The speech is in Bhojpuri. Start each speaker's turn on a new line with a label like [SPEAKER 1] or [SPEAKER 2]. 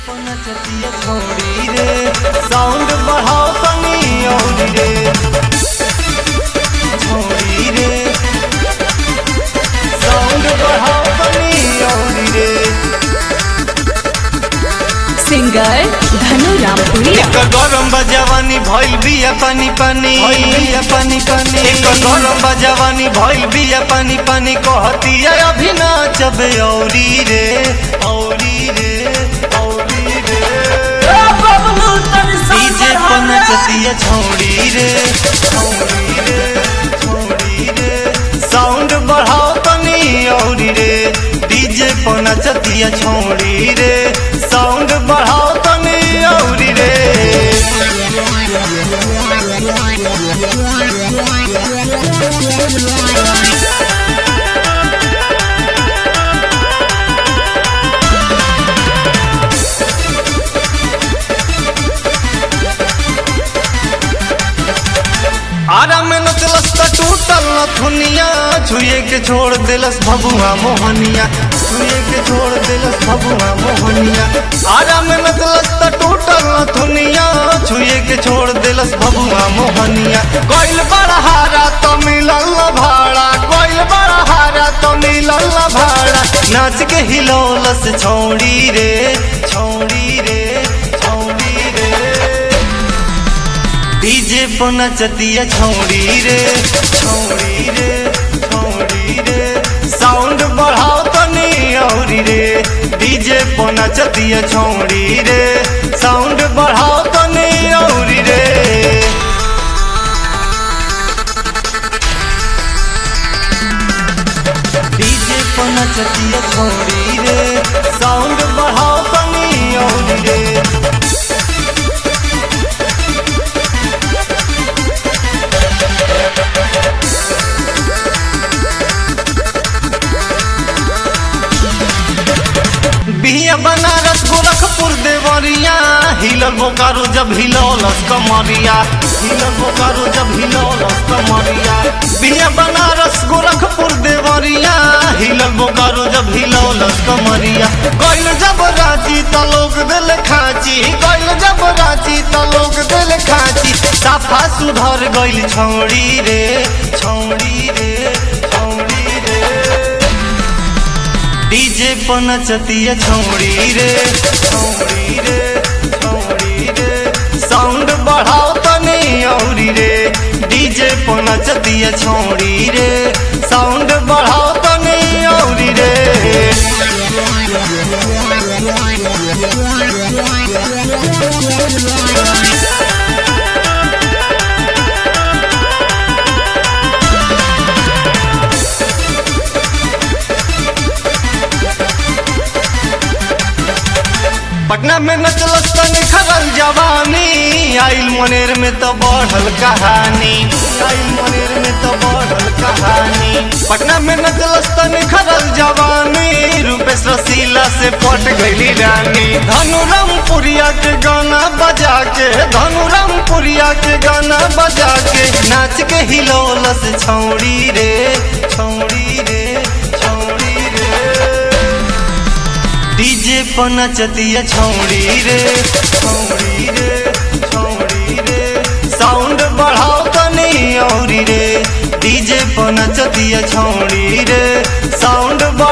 [SPEAKER 1] नचतिया छोड़ी रे साउंड बढ़ाओ तनी और रे छोड़ी रे साउंड बढ़ाओ तनी और रे
[SPEAKER 2] सिंगर धनु रामपुरिया
[SPEAKER 1] एक गरम बजवानी भइल बिया पानी पानी भइल बिया पानी पानी एक गरम बजवानी भइल बिया पानी पानी कहतिया अभी नाचबे औरी रे औरी रे औरी रे डीजे पर नचतिया छौड़ी रे छौड़ी रे छौड़ी रे साउंड बढ़ाओ तनी औरी रे डीजे पर नचतिया छौड़ी रे साउंड बढ़ाओ तनी औरी रे आरा में नचलस त टूटल न थुनिया छुए के छोड़ देलस भबुआ मोहनिया छुए के छोड़ देलस भबुआ मोहनिया आरा में नचलस त टूटल न थुनिया छुए के छोड़ देलस भबुआ मोहनिया कोइल बड़ा हारा तो मिलल न भाड़ा कोइल बड़ा हारा तो मिलल न भाड़ा नाच के हिलौलस छौड़ी रे छौड़ी रे छौड़ी रे डीजे पर नचतिया छौड़ी रे छौड़ी रे छौड़ी रे साउंड बढ़ाओ तनी औरी रे डीजे पर नचतिया छौड़ी रे साउंड बढ़ाओ तनी औरी रे डीजे पर नचतिया छौड़ी रे साउंड बढ़ाओ तनी औरी रे बिया बनारस गोरखपुर देवरिया हिलल बोकारो जब हिलौलस कमरिया हिलल बोकारो जब हिलौलस कमरिया बिया बनारस गोरखपुर देवरिया हिलल बोकारो जब हिलौलस कमरिया गइल जब रांची त लोग दिल खाची गइल जब रांची त लोग दिल खाची साफा सुधर गइल छौड़ी रे छौड़ी रे छौड़ी रे डीजे पर नचतिया छौड़ी रे छौड़ी रे छौड़ी रे साउंड बढ़ाओ तनी औरी रे डीजे पर नचतिया छौड़ी रे साउंड बढ़ाओ तनी औरी रे पटना में नचलस तनी खरल जवानी आइल मनेर में तो बढ़ल कहानी आइल मनेर में तो बढ़ल कहानी पटना में नचलस तनी खरल जवानी रूपेश रसीला से पट गईली रानी धनु रामपुरिया के गाना बजा के धनु रामपुरिया के गाना बजा के नाच के हिलौलस छौड़ी रे छौड़ी रे छौड़ी रे डीजे पर नचतिया छौड़ी रे छौड़ी रे छौड़ी रे साउंड बढ़ाओ तनी औरी रे डीजे पर नचतिया छौड़ी रे साउंड